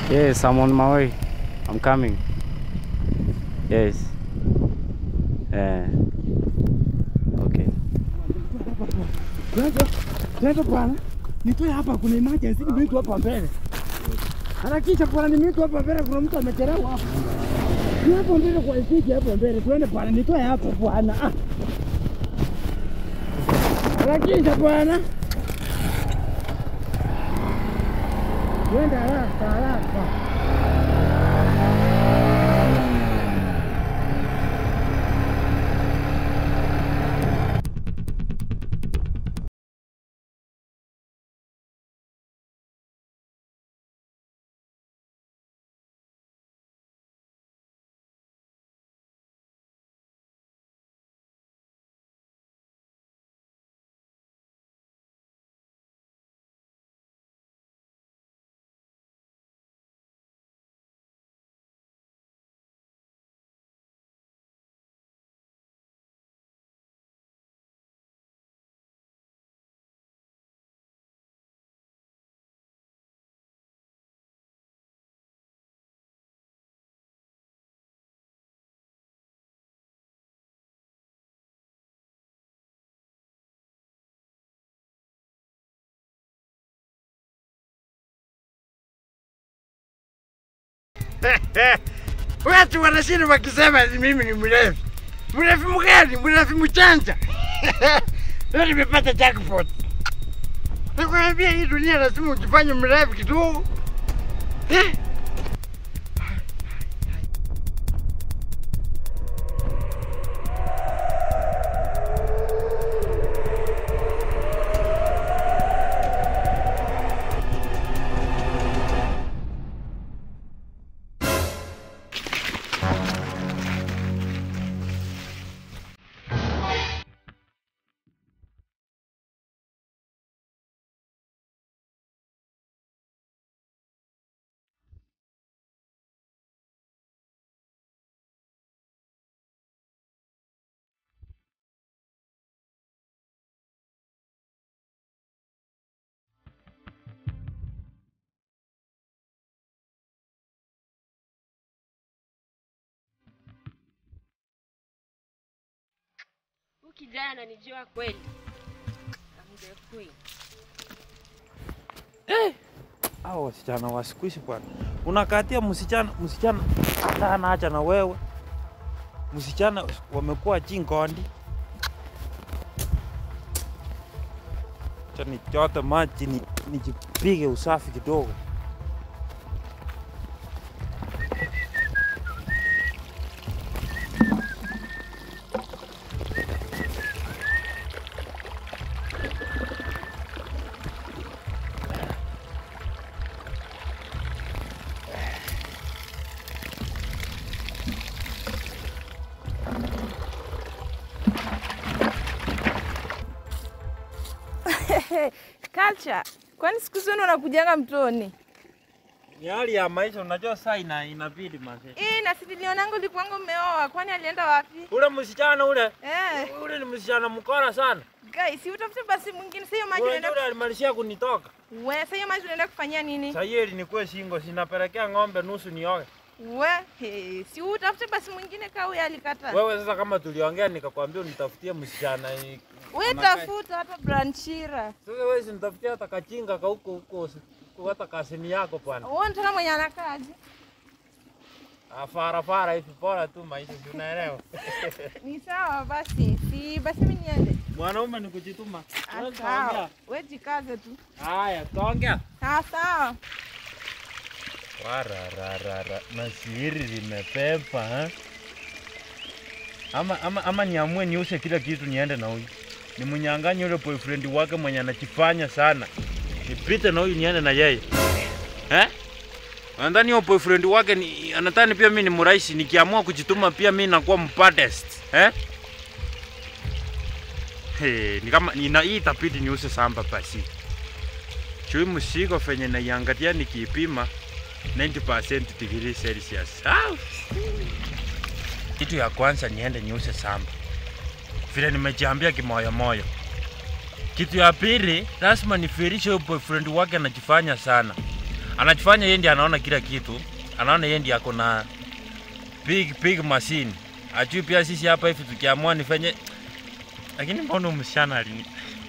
Yes, I'm on my way. I'm coming. Yes. Eh. Okay. Tunacho, tunacho bwana. Nitoe hapa kuna emergency nimeitwa hapa mbele. Harakisha bwana nimeitwa hapa mbele kuna mtu amechelewa hapa. Ni hapo mbele kwa stage hapo mbele. Twende bwana nitoe hapo bwana. Ah. Harakisha bwana. Twende haraka haraka. Watu wanashinda wakisema mimi ni mrefu. Mrefu mgani? Mrefu mchanja. Leo nimepata jackpot. Nakwambia hii dunia lazima ujifanye mrefu kidogo. Eh? Huyu kijana ananijua kweli. Amdekui. Hao wasichana wa siku hizi bwana, unakatia msichana msichana hata anaacha na wewe. Msichana wamekuwa chingondi. Acha nichote maji ni, nijipige usafi kidogo. Culture, kwani siku zenu unakujanga mtoni? Ni hali ya maisha, unajua saa ina inabidi mazee. Ii, na si nilionanga ulikuwanga umeoa, kwani alienda wapi? Ule msichana ule Eh, ule ni msichana mkora sana. guys, si utafute basi mwingine. Sasa hiyo maji Ule unaenda yule alimalizia kunitoka. we, sasa hiyo maji unaenda kufanyia nini? Sasa hiyo nikuwe singo, sinapelekea ng'ombe nusu nioge. We, he, si utafute basi mwingine kaa huyo alikata. Wewe sasa kama tuliongea nikakwambia unitafutie msichana eh, We anakaa- tafuta hata branchira. Sasa wewe sinitafutia hata kachinga ka huko huko huko hata kasini yako bwana. Wewe unataka mwenye anakaaje? Ah, Fara fara hivi bora tu maisha si unaelewa. Ni sawa basi. Si basi mimi niende. Mwanaume ni kujituma. Ah, Wewe Sawa. utaongea. We jikaze tu. Haya, tuongea. Ah, sawa. Warararara, na siri limepepa ha? Ama, ama, ama niamue niuse kila kitu niende na huyu nimnyang'anye yule boyfriend wake mwenye anachifanya sana, nipite na huyu niende na yeye eh? Nadhani huyo boyfriend wake ni, anadhani pia mimi ni mrahisi, nikiamua kujituma pia mimi nakuwa mpatest eh? Hey, ni kama ina hii itabidi niuse samba basi. Chui msiko fenye naiangalia nikiipima 90% degree Celsius. Ah! Kitu ya kwanza niende niuse samba, vile nimejiambia kimoyomoyo. Kitu ya pili lazima nifirishe huyo boyfriend wake anajifanya sana, anachofanya yeye ndiye anaona kila kitu, anaona yeye ndiye ako na big big machine. Ajui pia sisi hapa hivi tukiamua nifanye, lakini mbona huyu msichana alini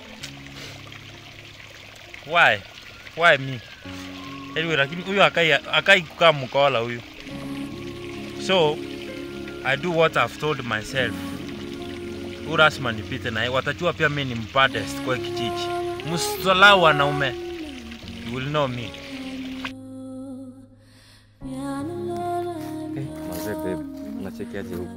why why me anyway, lakini huyu akai akai kukaa mkola huyu, so I do what I've told myself. Huyu lazima nipite naye, watajua pia mimi ni mpatest kwa kijiji. Msisalau wanaume, you will know me. Eh, mazee babe, unachekeaje huku?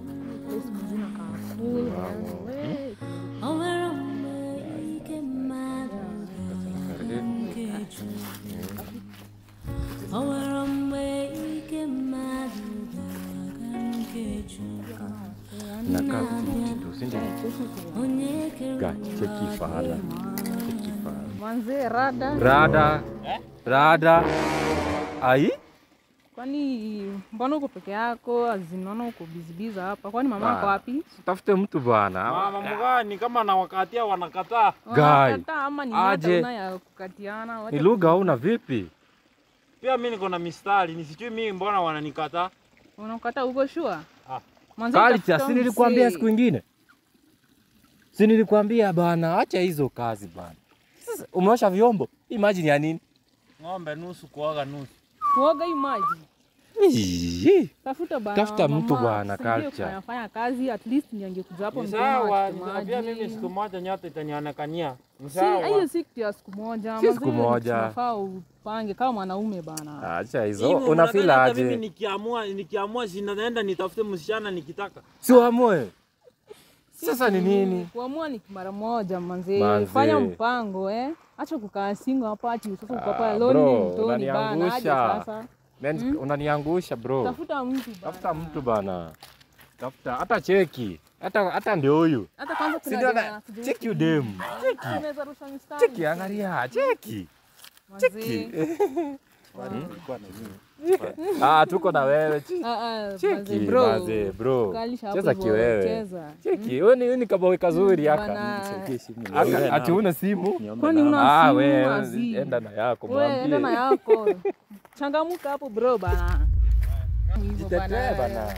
Nakaa vizuri tu, si ndio? Ga, cheki fahala. Cheki fahala. Manze rada. Rada. Rada. Ai? Kwani mbona uko peke yako? Azinaona uko bizibiza hapa. Kwani mama ako Ah. wapi? Tafute mtu bwana. Mama mgani kama nawakatia wanakataa. Guy. Wanakataa ama ni mata Aje. una ya kukatiana? Wacha Ni lugha hauna vipi? Pia mimi niko na mistari, nisijui mimi mbona wananikataa. Unakata uko sure? Ah. Manze Culture, tafuta si nilikwambia mzee. siku ingine? Si nilikwambia bana, acha hizo kazi bana. Sasa umeosha vyombo? Imagine ya nini? Ng'ombe nusu kuoga nusu. Kuoga hii maji. Ii, Tafuta bana. Tafuta mtu mama. bwana, Saidia culture. kufanya fanya kazi at least ndio angekuja hapo Ni mkono sawa, achukue pia maji. mimi siku moja nyote itanionekania. Ni Si hiyo sawa. si kitu ya siku moja. Si Manze, siku moja. Tunafaa upange kama mwanaume bana. acha hizo. Hivyo Unafeel mnadhani hata Mimi aje? nikiamua nikiamua sinaenda nitafute msichana nikitaka. Si uamue. Sasa ni nini? Kuamua ni mara moja manze. Manze. Fanya mpango eh. Acha kukaa single hapa ati sasa uko hapa Ah, lonely bro, mtoni bana. Aje unaniangusha. sasa. Men, unaniangusha bro. Tafuta mtu bana. Tafuta mtu bana. Tafuta hata cheki. Hata hata ndio huyu. Hata kwanza Si kuna ndio jamaa na anakujua cheki huku. udem. Cheki. Unaweza rusha mistari. Cheki angalia, cheki. Manze. Cheki. Ah, tuko na wewe. Cheki. Ah, ah, manze, Cheki, bro. maze, bro. Kalisha hapo Cheza hivyo, kiwewe. cheza. Cheki, wewe ni wewe ni kaboy kazuri aka. Bana. Aka ati una simu? Kwani una Ah, simu wewe azi? enda na yako Wewe enda na mwambie. yako. Changamuka hapo bro bana. Hivyo Jitetee bana.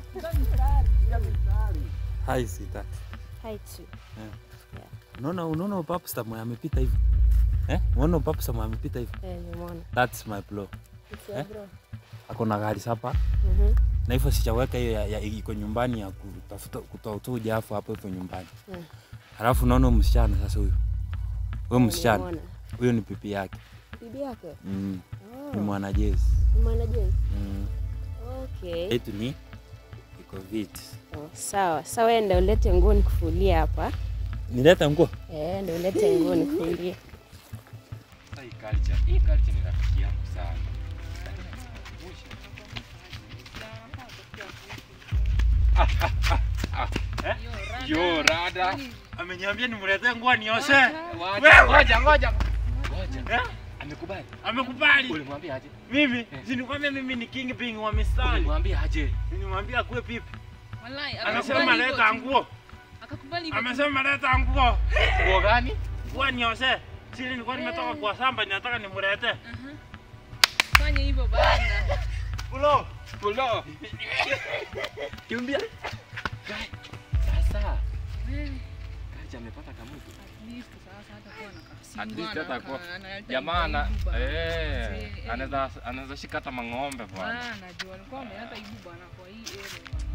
Hai sita. Hai tu. Unaona unaona upapu stam amepita hivi. Eh? Unaona upapu stam amepita hivi. Eh, nimeona. That's my blow. It's bro. Ako na gari sapa. Mhm. Na hivyo sichaweka hiyo ya, ya iko nyumbani ya kutafuta kutoa tu ujafu hapo hivyo nyumbani. Mm. Halafu unaona huyu msichana sasa huyu. Huyu Eh, msichana. nimeona. Huyo ni pipi yake. Bibi yake. Mm. Ni Oh. mwanajezi. Ni mwanajeshi. Mm. Okay. Yetu ni iko vit. Oh, sawa. Sawa, wewe ndio ulete nguo nikufulie hapa. Nileta nguo. Eh, ndio ulete nguo nikufulie. Hii culture, hii culture ni rafiki yangu sana. Yo, rada. Ameniambia nimletee nguo nioshe. Ngoja, ngoja. Eh? Amekubali. Amekubali. Ulimwambia aje? Mimi, si nikwambia mimi ni king ping wa mistari. Ulimwambia aje? Nimwambia akue pipi. Wallahi, Amesema akakubali leta hivyo tu. nguo. Akakubali hivyo tu. Amesema leta nguo. Nguo gani? Nguo nioshe. Sisi nilikuwa nimetoka kwa samba ninataka nimlete. Fanya hivyo bana. Ulo. Pulo. Kimbia. Sasa. Kaja amepata kamutu. At least sasa hatakuwa na kasimu, At least ana- hatakuwa- analeta Jamaa ana aibu bana. eh Eh, anaweza anaweza shika hata mang'ombe bwana. Bana, juu walikuwa wameleta aibu bana kwa hii area bana.